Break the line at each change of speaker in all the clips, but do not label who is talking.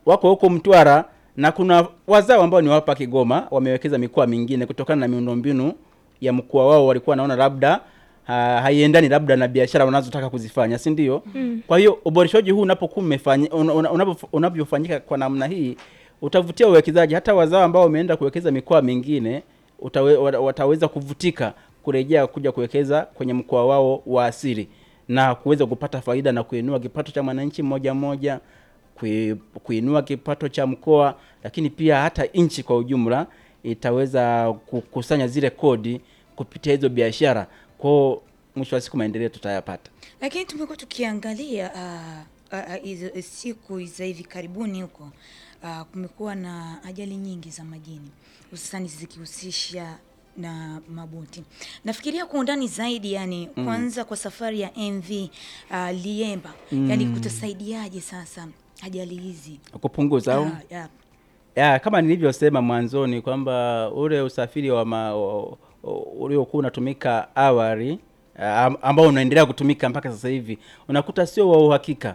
wako huko Mtwara na kuna wazao ambao ni wapa Kigoma wamewekeza mikoa mingine kutokana na miundombinu ya mkoa wao, walikuwa wanaona labda ha, haiendani labda na biashara wanazotaka kuzifanya, si ndio? Mm. Kwa hiyo uboreshaji huu unapokuwa umefanya una- una- unapo- unavyofanyika kwa namna hii utavutia uwekezaji. Hata wazao ambao wameenda kuwekeza mikoa mingine utawe, wata- wataweza kuvutika kurejea kuja kuwekeza kwenye mkoa wao wa asili na kuweza kupata faida na kuinua kipato cha mwananchi mmoja mmoja, kui- kuinua kipato cha mkoa, lakini pia hata nchi kwa ujumla itaweza kukusanya zile kodi kupitia hizo biashara. Kwao mwisho wa siku maendeleo tutayapata.
Lakini tumekuwa tukiangalia ah, ah, ah, hizo siku za hivi karibuni huko ah, kumekuwa na ajali nyingi za majini hususani zikihusisha na maboti. Nafikiria kwa undani zaidi, yani kwanza kwa safari ya MV ah, Liemba, yani kutasaidiaje sasa ajali hizi
Kupunguza au
Ah, ya.
ya, kama nilivyosema mwanzoni kwamba ule usafiri wa ma- o- o- uliokuwa unatumika awali am- ambao unaendelea kutumika mpaka sasa hivi unakuta sio wa uhakika,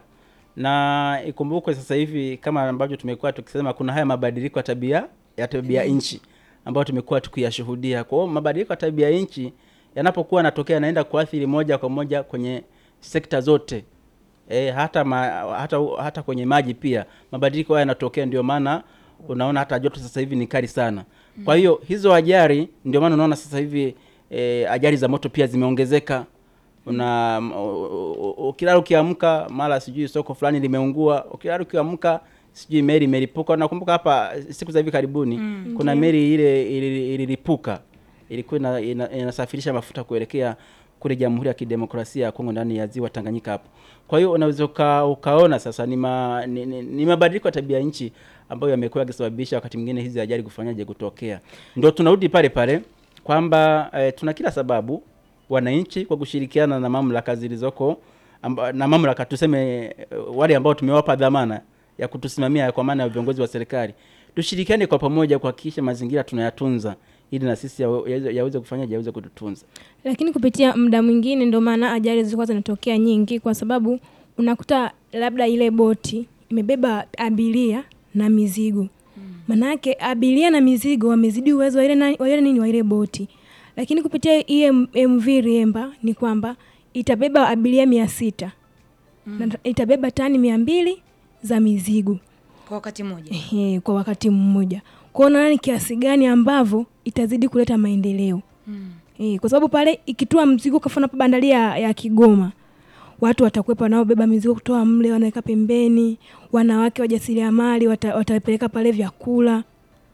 na ikumbukwe sasa hivi kama ambavyo tumekuwa tukisema kuna haya mabadiliko ya tabia ya tabia nchi ambayo tumekuwa tukiyashuhudia. Kwa hiyo mabadiliko ya tabia nchi yanapokuwa yanatokea yanaenda kuathiri moja kwa moja kwenye sekta zote e, hata, ma, hata hata kwenye maji pia mabadiliko haya yanatokea, ndio maana unaona hata joto sasa hivi ni kali sana. Kwa hiyo hizo ajali, ndio maana unaona sasa hivi e, ajali za moto pia zimeongezeka. Una u- u- ukilala ukiamka, mara sijui soko fulani limeungua, ukilala ukiamka sijui meli imelipuka. Nakumbuka hapa siku za hivi karibuni kuna meli ile ili- ililipuka, ilikuwa ina, ina, inasafirisha mafuta kuelekea kule Jamhuri ya Kidemokrasia ya Kongo ndani ya ziwa Tanganyika hapo. Kwa hiyo unaweza uka, ukaona sasa ni, ma, ni, ni, ni mabadiliko ya tabia nchi ambayo yamekuwa yakisababisha wakati mwingine hizi ajali kufanyaje kutokea. Ndio tunarudi pale pale kwamba eh, tuna kila sababu wananchi kwa kushirikiana na mamlaka zilizoko amba, na mamlaka tuseme eh, wale ambao tumewapa dhamana ya kutusimamia kwa maana ya viongozi wa serikali, tushirikiane kwa pamoja kuhakikisha mazingira tunayatunza ili na sisi yawe- yaweze yaweze kufanyaje yaweze kututunza.
lakini kupitia muda mwingine ndio maana ajali zilikuwa zinatokea nyingi, kwa sababu unakuta labda ile boti imebeba abiria na mizigo. Manake abiria na mizigo wamezidi uwezo wa ile na- wa ile nini wa ile boti, lakini kupitia hii M- MV Riemba ni kwamba itabeba abiria mia sita na itabeba tani mia mbili za mizigo
kwa wakati mmoja.
Ehe, kwa wakati mmoja. Kwa hiyo unaona ni kiasi gani ambavyo itazidi kuleta maendeleo Eh, kwa sababu pale ikitoa mzigo kafana pa bandari ya, ya Kigoma watu watakuwepo wanaobeba mizigo kutoa mle wanaweka pembeni, wanawake wajasiriamali wata, watapeleka pale vyakula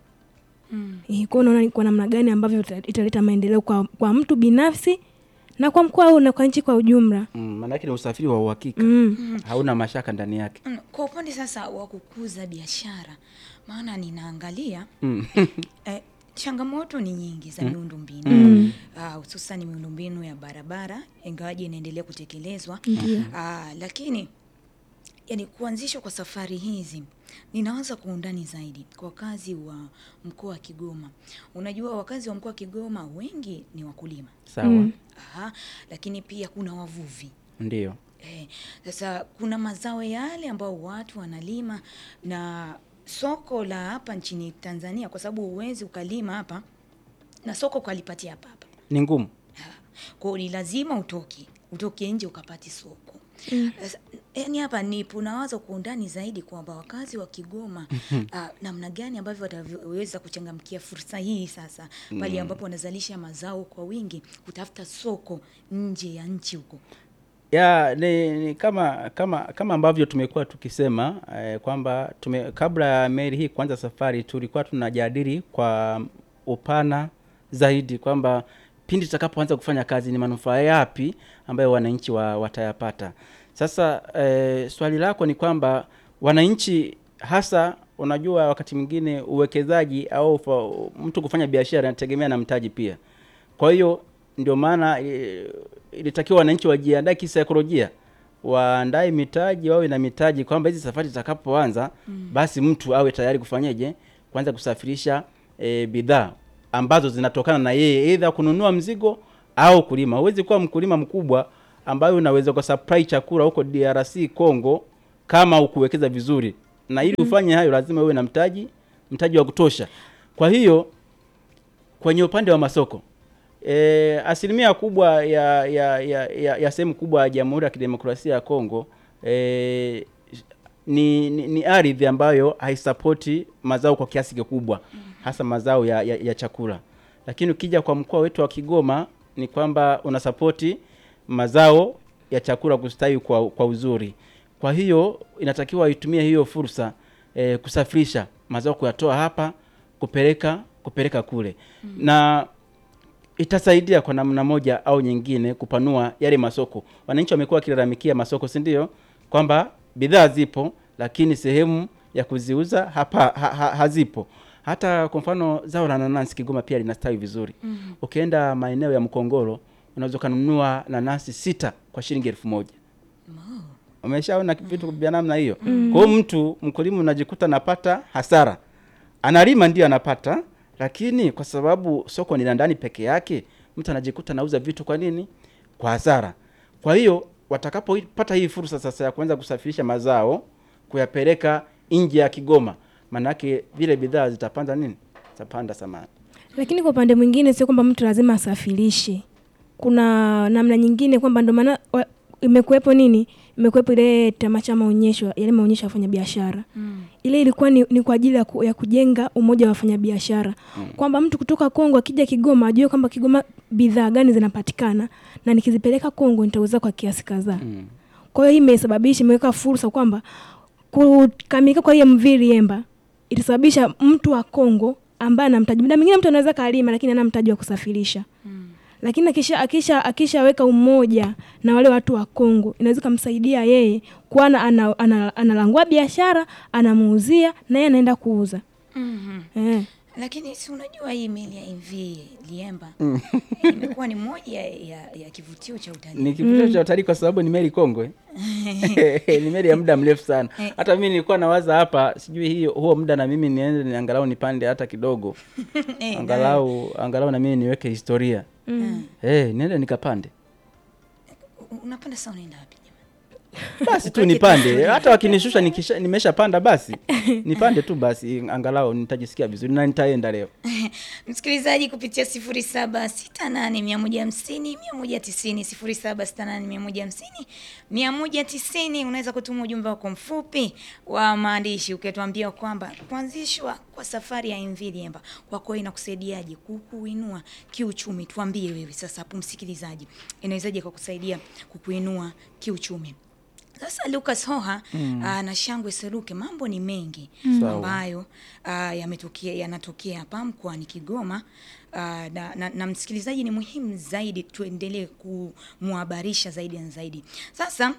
Mm.
eh, kwa hiyo unaona ni kwa namna gani ambavyo ita- italeta maendeleo kwa, kwa mtu binafsi na kwa mkoa huu na kwa nchi kwa ujumla.
Mm, maanake ni usafiri wa uhakika
Mm.
hauna mashaka ndani yake.
Mm, Kwa upande sasa wa kukuza biashara, maana ninaangalia
Mm.
eh, changamoto ni nyingi za miundombinu
Mm.
Ah, hususan miundombinu ya barabara, ingawaje inaendelea kutekelezwa
Ndio.
Ah, lakini yani kuanzishwa kwa safari hizi ninaanza kwa undani zaidi kwa wakazi wa mkoa wa Kigoma. Unajua wakazi wa mkoa wa Kigoma wengi ni wakulima.
Sawa,
Mm.
Aha, lakini pia kuna wavuvi.
ndio.
Eh, sasa kuna mazao yale ambao watu wanalima na soko la hapa nchini Tanzania, kwa sababu huwezi ukalima hapa na soko ukalipatia hapa hapa.
Ni ngumu.
Kwa hiyo ni lazima utoke utoke nje ukapati soko. Sasa, yani hapa nipo nawaza kwa undani zaidi kwamba wakazi wa Kigoma ah, namna gani ambavyo wataweza kuchangamkia fursa hii sasa pale ambapo wanazalisha mazao kwa wingi kutafuta soko nje ya nchi huko.
ya ni, ni kama kama kama ambavyo tumekuwa tukisema eh, kwamba tume, kabla ya meli hii kuanza safari tulikuwa tunajadili kwa upana zaidi kwamba pindi tutakapoanza kufanya kazi ni manufaa yapi ambayo wananchi wa, watayapata. Sasa eh, swali lako ni kwamba wananchi hasa, unajua wakati mwingine uwekezaji au fa, mtu kufanya biashara inategemea na mtaji pia. Kwa hiyo ndio maana eh, ilitakiwa wananchi wajiandae kisaikolojia, waandae mitaji, wawe na mitaji kwamba hizi safari zitakapoanza basi mtu awe tayari kufanyeje, kwanza kusafirisha e, bidhaa ambazo zinatokana na yeye, aidha kununua mzigo au kulima. Huwezi kuwa mkulima mkubwa ambayo unaweza kwa supply chakula huko DRC Congo kama ukuwekeza vizuri na ili ufanye hayo lazima uwe na mtaji mtaji wa kutosha. Kwa hiyo kwenye upande wa masoko e, asilimia kubwa ya ya, ya, ya, ya sehemu kubwa ya Jamhuri ya Kidemokrasia ya Kongo e, ni, ni, ni ardhi ambayo haisapoti mazao kwa kiasi kikubwa, hasa mazao ya, ya, ya chakula. Lakini ukija kwa mkoa wetu wa Kigoma ni kwamba unasapoti mazao ya chakula kustawi kwa, kwa uzuri. Kwa hiyo inatakiwa itumie hiyo fursa e, kusafirisha mazao kuyatoa hapa kupeleka kupeleka kule na itasaidia kwa namna moja au nyingine kupanua yale masoko. Wananchi wamekuwa wakilalamikia masoko, si ndio? Kwamba bidhaa zipo lakini sehemu ya kuziuza hapa ha, ha, hazipo. Hata kwa mfano zao la nanasi Kigoma pia linastawi vizuri. Ukienda maeneo ya Mkongoro unaweza kununua nanasi sita kwa shilingi elfu moja. Umeshaona vitu vya namna hiyo. Kwa hiyo mtu mkulima unajikuta anapata hasara, analima ndio anapata, lakini kwa sababu soko ni la ndani peke yake, mtu anajikuta anauza vitu kwa nini? Kwa hasara. Kwa hiyo watakapopata hii fursa sasa ya kuanza kusafirisha mazao kuyapeleka nje ya Kigoma, maanake vile bidhaa zitapanda nini? Zitapanda thamani.
Lakini kwa upande mwingine sio kwamba mtu lazima asafirishe. Kuna namna nyingine kwamba ndo maana wa- imekuwepo nini, imekuwepo ile tamasha maonyesho, yale maonyesho ya wafanyabiashara
Mm.
ile ilikuwa ni, ni kwa ajili ya, ku, ya kujenga umoja wa wafanyabiashara kwamba mtu kutoka Kongo akija Kigoma ajue kwamba Kigoma bidhaa gani zinapatikana na nikizipeleka Kongo nitauza kwa kiasi kadhaa.
Mm.
Kwa hiyo hii imesababisha imeweka fursa kwamba kukamilika kwa hiyo MV Liemba itasababisha mtu wa Kongo ambaye ana mtaji, muda mwingine mtu anaweza kalima lakini ana mtaji wa kusafirisha
Mm.
lakini akisha akisha akishaweka umoja na wale watu wa Kongo inaweza kumsaidia yeye kuwa ana, ana, analangua biashara anamuuzia na yeye anaenda kuuza
Mhm.
eh.
Lakini si unajua hii meli ya MV Liemba imekuwa ni moja ya, ya kivutio cha utalii.
Ni kivutio cha utalii kwa sababu ni meli kongwe. ni meli ya muda mrefu sana.
Eh.
Hata mimi nilikuwa nawaza hapa, sijui hiyo huo muda na mimi niende ni angalau nipande hata kidogo.
Eh,
angalau angalau na mimi niweke historia.
Mm.
Eh, niende nikapande.
u- unapanda saa unaenda wapi jamani?
Basi tu nipande. Hata wakinishusha nikisha nimeshapanda basi. Nipande tu basi angalau nitajisikia vizuri na nitaenda leo.
Msikilizaji kupitia 0768150190 0768150190 unaweza kutuma ujumbe wako mfupi wa maandishi ukituambia kwamba kuanzishwa kwa safari ya MV Liemba kwako inakusaidiaje kukuinua kiuchumi. Tuambie wewe sasa hapo msikilizaji, inawezaje kukusaidia kukuinua kiuchumi? Sasa Lucas Hoha mm. na Shangwe Seruke, mambo ni mengi
Sawa.
ambayo ah, yametokea yanatokea hapa mkoani Kigoma. Ah, na, na, na msikilizaji, ni muhimu zaidi tuendelee kumhabarisha zaidi na zaidi. Sasa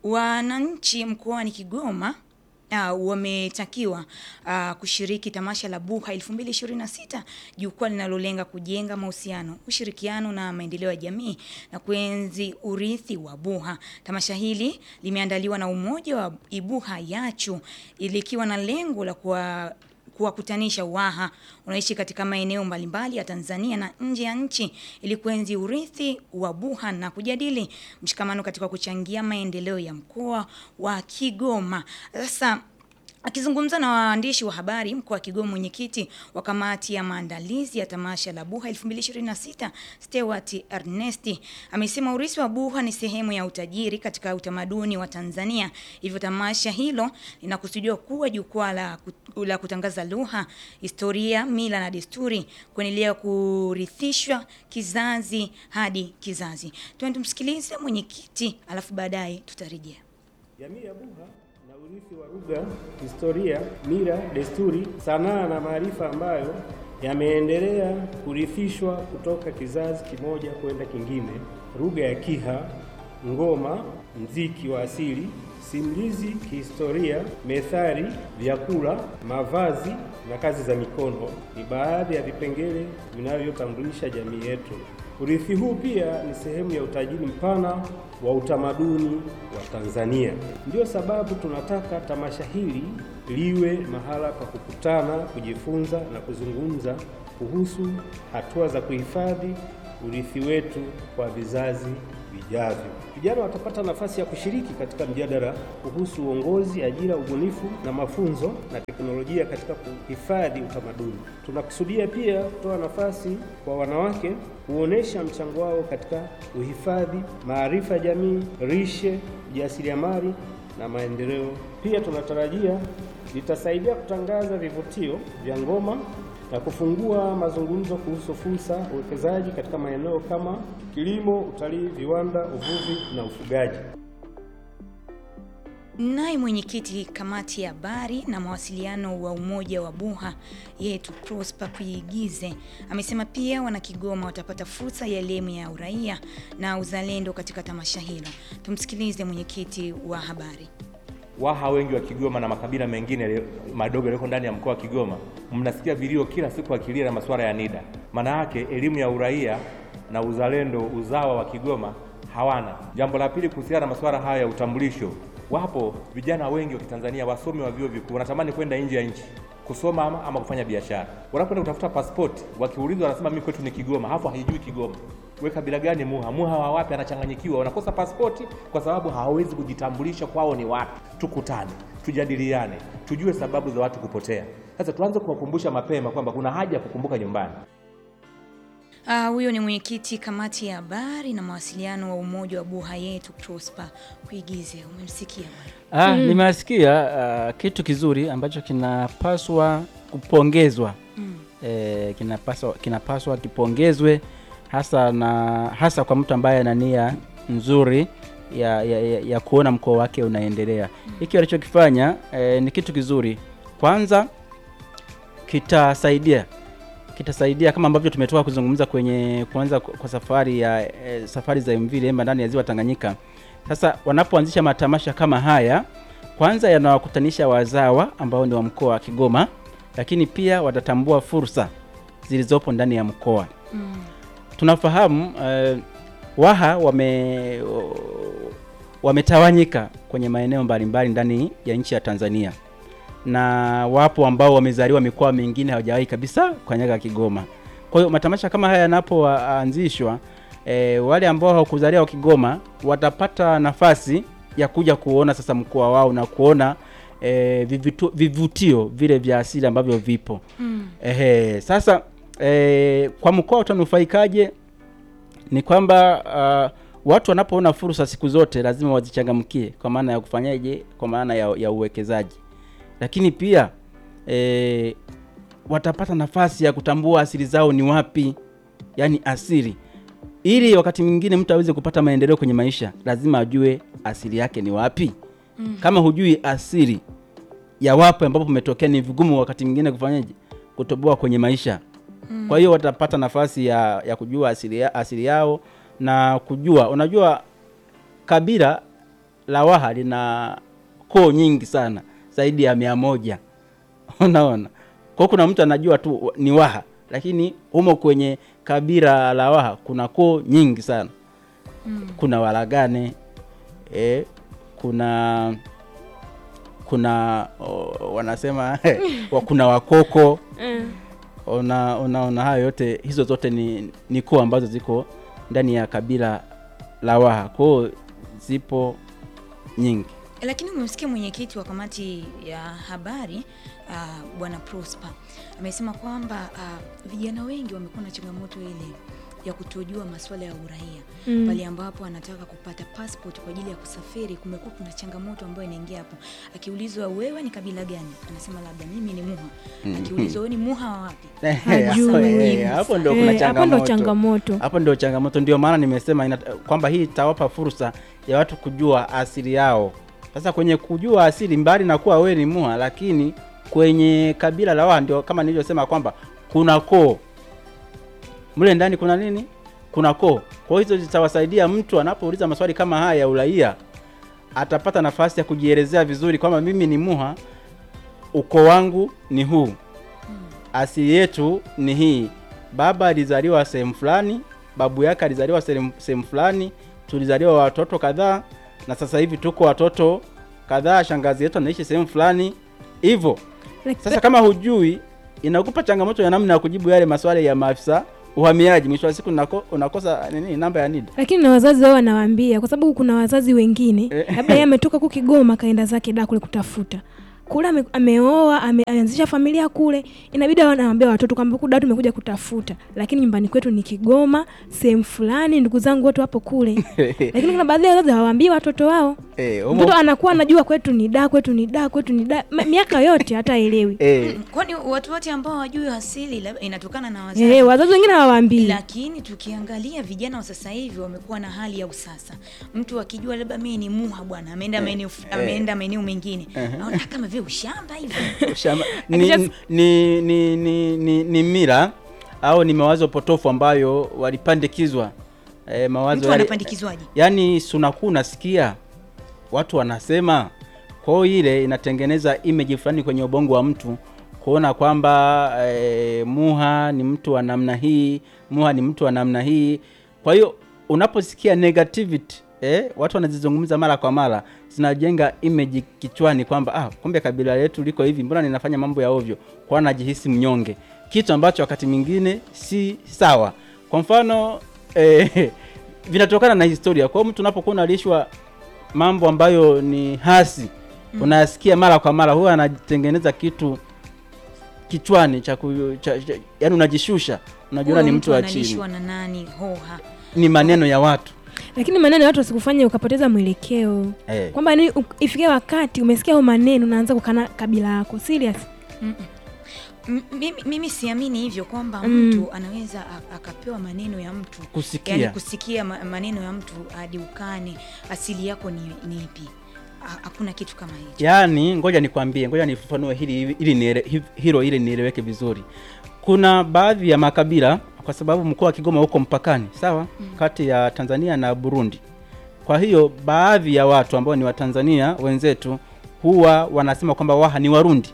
wananchi mkoani Kigoma Uh, wametakiwa uh, kushiriki tamasha la Buha 2026 jukwaa linalolenga kujenga mahusiano, ushirikiano na maendeleo ya jamii na kuenzi urithi wa Buha. Tamasha hili limeandaliwa na Umoja wa Ibuha Yachu likiwa na lengo la kuwa kuwakutanisha Waha wanaishi katika maeneo mbalimbali ya Tanzania na nje ya nchi ili kuenzi urithi wa Buha na kujadili mshikamano katika kuchangia maendeleo ya mkoa wa Kigoma. Sasa Akizungumza na waandishi wa habari mkoa wa Kigoma, mwenyekiti wa kamati ya maandalizi ya tamasha la Buha 2026 Stewart Ernesti amesema urithi wa Buha ni sehemu ya utajiri katika utamaduni wa Tanzania, hivyo tamasha hilo linakusudiwa kuwa jukwaa la, kut- la kutangaza lugha, historia, mila na desturi, kuendelea kurithishwa kizazi hadi kizazi. Twende tumsikilize mwenyekiti, alafu baadaye tutarejea.
Jamii ya Buha na urithi wa lugha, historia, mila, desturi, sanaa na maarifa ambayo yameendelea kurithishwa kutoka kizazi kimoja kwenda kingine. Lugha ya Kiha, ngoma, mziki wa asili, simulizi kihistoria, methali, vyakula, mavazi na kazi za mikono ni baadhi ya vipengele vinavyotambulisha jamii yetu. Urithi huu pia ni sehemu ya utajiri mpana wa utamaduni wa Tanzania. Ndiyo sababu tunataka tamasha hili liwe mahala pa kukutana, kujifunza na kuzungumza kuhusu hatua za kuhifadhi urithi wetu kwa vizazi vijavyo. Vijana watapata nafasi ya kushiriki katika mjadala kuhusu uongozi, ajira, ubunifu na mafunzo na teknolojia katika kuhifadhi utamaduni. Tunakusudia pia kutoa nafasi kwa wanawake kuonesha mchango wao katika uhifadhi, maarifa ya jamii, lishe, ujasiriamali na maendeleo. Pia tunatarajia litasaidia kutangaza vivutio vya ngoma na kufungua mazungumzo kuhusu fursa uwekezaji katika maeneo kama kilimo, utalii, viwanda, uvuvi na ufugaji.
Naye mwenyekiti kamati ya habari na mawasiliano wa umoja wa Buha yetu Prosper Kuigize amesema pia wanakigoma watapata fursa ya elimu ya uraia na uzalendo katika tamasha hilo. Tumsikilize mwenyekiti wa habari.
Waha wengi wa Kigoma na makabila mengine yaliyo- madogo yaliyoko ndani ya mkoa wa Kigoma, mnasikia vilio kila siku akilia na masuala ya NIDA. Maana yake elimu ya uraia na uzalendo, uzawa wa Kigoma hawana. Jambo la pili, kuhusiana na masuala haya ya utambulisho, wapo vijana wengi wa Kitanzania wasomi wa vyuo vikuu wanatamani kwenda nje ya nchi kusoma ama, ama kufanya biashara. Wanapoenda kutafuta pasipoti, wakiulizwa wanasema mimi kwetu ni Kigoma, hapo haijui Kigoma we kabila gani Muha? Muha wa wapi? Anachanganyikiwa, wanakosa pasipoti kwa sababu hawawezi kujitambulisha kwao ni wapi. Tukutane, tujadiliane, tujue sababu za watu kupotea. Sasa tuanze kuwakumbusha mapema kwamba kuna haja ya kukumbuka nyumbani.
Ah, huyo ni mwenyekiti kamati ya habari na mawasiliano wa umoja wa Buha yetu Prosper Kuigize. Umemsikia bwana?
Ah, nimesikia ah, kitu kizuri ambacho kinapaswa kupongezwa eh, kinapaswa kinapaswa kipongezwe hasa na hasa kwa mtu ambaye ana nia nzuri ya, ya, ya, ya kuona mkoa wake unaendelea. Hiki alichokifanya eh, ni kitu kizuri. Kwanza kitasaidia kitasaidia kama ambavyo tumetoka kuzungumza kwenye kuanza kwa kwa safari ya eh, safari za MV Lemba ndani ya ziwa Tanganyika. Sasa wanapoanzisha matamasha kama haya, kwanza yanawakutanisha wazawa ambao ni wa mkoa wa Kigoma, lakini pia watatambua fursa zilizopo ndani ya mkoa. Tunafahamu eh, Waha wame wametawanyika kwenye maeneo mbalimbali ndani ya nchi ya Tanzania na wapo ambao wamezaliwa mikoa mingine hawajawahi kabisa kanyaga Kigoma. Kwa hiyo matamasha kama haya yanapoanzishwa, e, wale ambao hawakuzaliwa Kigoma watapata nafasi ya kuja kuona sasa mkoa wao na kuona e, vivitu, vivutio vile vya asili ambavyo vipo mm. Ehe, sasa e, kwa mkoa utanufaikaje? Ni kwamba uh, watu wanapoona fursa siku zote lazima wazichangamkie, kwa maana ya kufanyaje, kwa maana ya, ya uwekezaji lakini pia e, watapata nafasi ya kutambua asili zao ni wapi, yaani asili, ili wakati mwingine mtu aweze kupata maendeleo kwenye maisha, lazima ajue asili yake ni wapi. Mm. Kama hujui asili ya wapi ambapo umetokea, ni vigumu wakati mwingine kufanyaje, kutoboa kwenye maisha. Mm. Kwa hiyo watapata nafasi ya, ya kujua asili, ya, asili yao na kujua, unajua kabila la Waha lina koo nyingi sana zaidi ya mia moja unaona kwa kuna mtu anajua tu ni Waha lakini humo kwenye kabila la Waha kuna koo nyingi sana mm. kuna Walagane e, kuna kuna o, wanasema wa- kuna Wakoko
Mm.
una unaona hayo yote hizo zote ni, ni koo ambazo ziko ndani ya kabila la Waha koo zipo nyingi
Lakini umemsikia mwenyekiti wa kamati ya habari uh, bwana Prosper amesema kwamba uh, vijana wengi wamekuwa na changamoto ile ya kutojua masuala ya uraia
Mm.
pale ambapo anataka kupata passport kwa ajili ya kusafiri. Kumekuwa kuna changamoto ambayo inaingia hapo, akiulizwa wewe ni kabila gani, anasema labda mimi ni Muha. Akiulizwa wewe ni Muha wa wapi,
Hajui.
Hapo, eh, hapo ndio kuna
Eh, hapo ndo
changamoto
changamoto.
hapo ndio changamoto ndio maana nimesema ina, kwamba hii itawapa fursa ya watu kujua asili yao sasa kwenye kujua asili mbali na kuwa wewe ni Muha lakini kwenye kabila la Waha ndio kama nilivyosema kwamba kuna koo mle ndani kuna nini kuna koo kwa hizo zitawasaidia mtu anapouliza maswali kama haya ya uraia atapata nafasi ya kujielezea vizuri kwamba mimi ni Muha ukoo wangu ni huu asili yetu ni hii baba alizaliwa sehemu fulani babu yake alizaliwa sehemu sehemu fulani tulizaliwa watoto kadhaa na sasa hivi tuko watoto kadhaa shangazi yetu anaishi sehemu fulani hivyo
Like,
sasa kama hujui inakupa changamoto ya namna ya kujibu yale maswali ya maafisa uhamiaji mwisho wa siku unako, unakosa nini namba ya NIDA
lakini na wazazi wao wanawaambia kwa sababu kuna wazazi wengine
Eh.
labda yeye ametoka ku Kigoma kaenda zake da kule kutafuta kule ame, ameoa ame, ameanzisha familia kule, inabidi wanawaambia watoto kwamba huku da tumekuja kutafuta, lakini nyumbani kwetu ni Kigoma, sehemu fulani, ndugu zangu wote wapo kule. Lakini kuna baadhi ya wazazi hawaambii watoto wao.
Eh, humo-
Mtoto anakuwa anajua kwetu ni da, kwetu ni da, kwetu ni da, Ma- miaka yote hata elewi.
eh,
Kwani watu wote ambao hawajui asili labda inatokana na wazazi.
Eh, wazazi wengine hawaambii.
Lakini tukiangalia vijana wa sasa hivi wamekuwa na hali ya usasa. Mtu akijua labda mimi ni muha bwana, ameenda maeneo ameenda maeneo mengine, naona kama vile ushamba hivi.
Shamba- ni,
Akija-
ni, ni, ni, ni, ni mira au ni mawazo potofu ambayo walipandikizwa eh, mawazo
Mtu
yale-
anapandikizwaje?
yaani sunaku unasikia watu wanasema kwa hiyo ile inatengeneza image fulani kwenye ubongo wa mtu kuona kwamba eh, muha ni mtu wa namna hii muha ni mtu wa namna hii kwa hiyo unaposikia negativity eh, watu wanazizungumza mara kwa mara zinajenga image kichwani kwamba ah, kumbe kabila letu liko hivi mbona ninafanya mambo ya ovyo kwa najihisi mnyonge kitu ambacho wakati mwingine si sawa kwa mfano eh, vinatokana na historia kwa hiyo mtu unapokuwa unalishwa mambo ambayo ni hasi unayasikia mara kwa mara huwa anatengeneza kitu kichwani cha, ku, cha, cha yani unajishusha unajiona
Huyo
ni mtu wa chini
analishwa na nani? Hoha.
ni maneno ya watu
Lakini maneno ya watu wasikufanye ukapoteza mwelekeo.
eh.
Kwamba ni ifikie wakati umesikia hayo maneno unaanza kukana kabila yako. Serious.
M- mimi, mimi siamini hivyo kwamba
Mm.
mtu anaweza a- akapewa maneno ya mtu
Kusikia.
yani kusikia ma- maneno ya mtu hadi ukane asili yako ni, ni ipi Ha- hakuna kitu kama hicho
yaani ngoja nikwambie ngoja nifafanue hili ili niele, hi- hilo ili nieleweke vizuri kuna baadhi ya makabila kwa sababu mkoa wa Kigoma uko mpakani sawa kati ya Tanzania na Burundi kwa hiyo baadhi ya watu ambao ni Watanzania wenzetu huwa wanasema kwamba Waha ni Warundi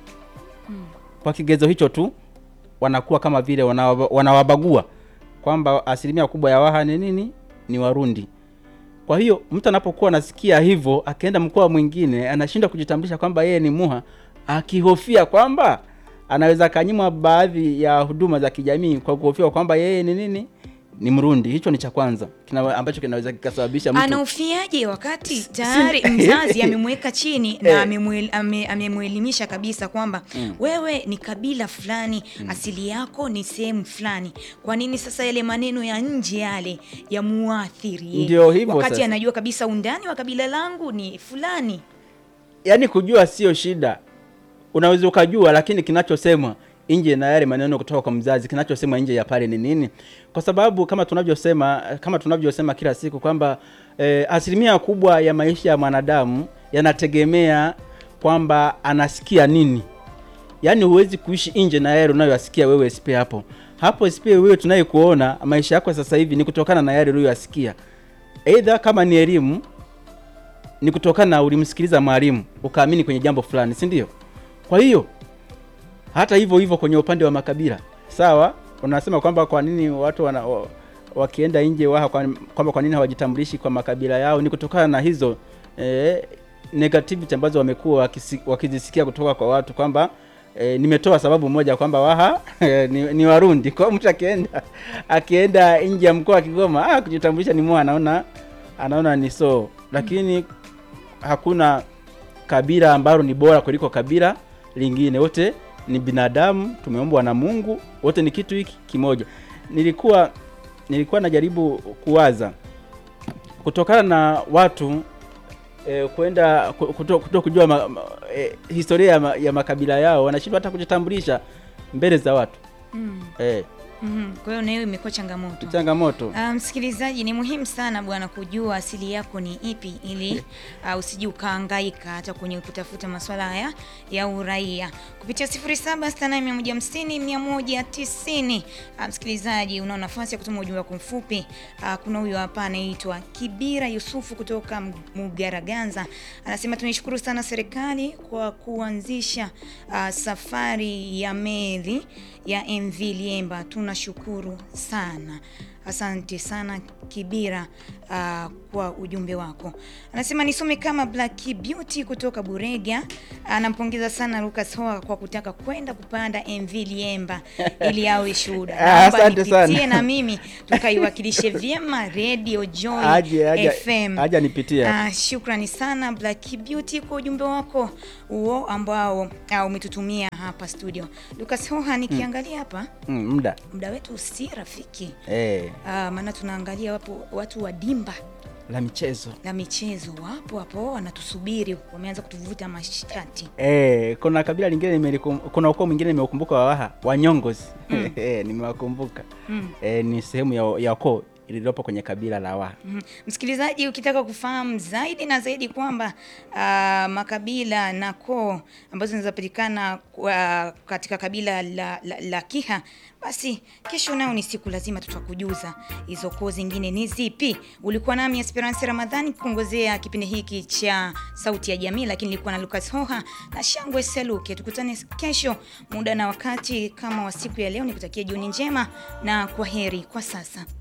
kwa kigezo hicho tu wanakuwa kama vile wanawa- wanawabagua kwamba asilimia kubwa ya Waha ni nini ni Warundi kwa hiyo mtu anapokuwa anasikia hivyo akienda mkoa mwingine anashindwa kujitambulisha kwamba yeye ni Muha, akihofia kwamba anaweza akanyimwa baadhi ya huduma za kijamii kwa kuhofia kwamba yeye ni nini, ni Mrundi. Hicho ni cha kwanza kina, ambacho kinaweza kikasababisha mtu
anaofiaje wakati tayari mzazi amemweka chini na amemwel- ame- amemwelimisha kabisa kwamba wewe ni kabila fulani asili yako ni sehemu fulani kwa nini sasa yale maneno ya nje yale ya muathiri yeye?
Ndio hivyo
wakati
sasa.
anajua kabisa undani wa kabila langu ni fulani
yaani kujua sio shida, unaweza ukajua, lakini kinachosemwa nje na yale maneno kutoka kwa mzazi, kinachosemwa nje ya pale ni nini? Kwa sababu kama tunavyosema kama tunavyosema kila siku kwamba eh, asilimia kubwa ya maisha ya mwanadamu yanategemea kwamba anasikia nini. Yaani huwezi kuishi nje na yale unayoyasikia wewe SP hapo hapo SP wewe tunayekuona maisha yako sasa hivi ni kutokana na yale uliyoyasikia, aidha kama ni elimu ni kutokana na ulimsikiliza mwalimu ukaamini kwenye jambo fulani, si ndio? Kwa hiyo hata hivyo hivyo kwenye upande wa makabila, sawa, unasema kwamba kwa nini watu wana, wa, wakienda nje waha kwa- kwamba kwa nini hawajitambulishi kwa makabila yao, ni kutokana na hizo eh, negativity ambazo wamekuwa wakisi- wakizisikia kutoka kwa watu kwamba E, nimetoa sababu moja kwamba Waha ni, ni Warundi. Kwa hiyo mtu akienda akienda nje ya mkoa wa Kigoma ah, kujitambulisha ni mwa anaona anaona ni so, lakini hakuna kabila ambalo ni bora kuliko kabila lingine. Wote ni binadamu, tumeumbwa na Mungu, wote ni kitu hiki kimoja. Nilikuwa nilikuwa najaribu kuwaza kutokana na watu eh, kwenda ku- kuto, kuto kujua ma, ma, eh, historia ya, ma, ya makabila yao, wanashindwa hata kujitambulisha mbele za watu
mm.
eh,
mm kwa hiyo nayo imekuwa changamoto
changamoto
Ah, msikilizaji, ni muhimu sana bwana kujua asili yako ni ipi, ili uh, usije ukahangaika hata kwenye kutafuta masuala haya ya uraia kupitia 0768150190. Uh, msikilizaji, una nafasi ya kutuma ujumbe wako mfupi. Uh, kuna huyo hapa anaitwa Kibira Yusufu kutoka M- Mugaraganza, anasema tunaishukuru sana serikali kwa kuanzisha uh, safari ya meli ya MV Liemba, tunashukuru sana. Asante sana Kibira uh, kwa ujumbe wako. Anasema nisome kama Black Beauty kutoka Burega. Anampongeza sana Lucas Hoa kwa kutaka kwenda kupanda MV Liemba ili awe shuhuda.
Ah,
Naomba
asante sana.
nipitie na mimi tukaiwakilishe vyema Radio Joy
Aje, aje,
FM.
aje anipitie.
Ah, shukrani sana Black Beauty kwa ujumbe wako huo ambao ah, umetutumia hapa studio. Lucas Hoha nikiangalia hapa
Mm, muda
muda wetu si rafiki.
eh,
Ah, maana tunaangalia wapo watu wa dimba
la michezo
la michezo wapo hapo wanatusubiri, wameanza kutuvuta mashati.
eh, kuna kabila lingine nimelikum, kuna ukoo mwingine nimeukumbuka wa Waha Wanyongozi eh, nimewakumbuka
Mm.
eh, ni sehemu ya, ya ukoo ililopo kwenye kabila la Waha.
Mhm. Msikilizaji, ukitaka kufahamu zaidi na zaidi kwamba ah, makabila na koo ambazo zinazopatikana kwa- katika kabila la, la, la Kiha, basi kesho nao ni siku lazima tutakujuza hizo koo zingine ni zipi. Ulikuwa nami Esperance Ramadhani kuongozea kipindi hiki cha Sauti ya Jamii, lakini nilikuwa na Lucas Hoha na Shangwe Seluke. Tukutane kesho muda na wakati kama wa siku ya leo. Nikutakia jioni njema na kwa heri kwa sasa.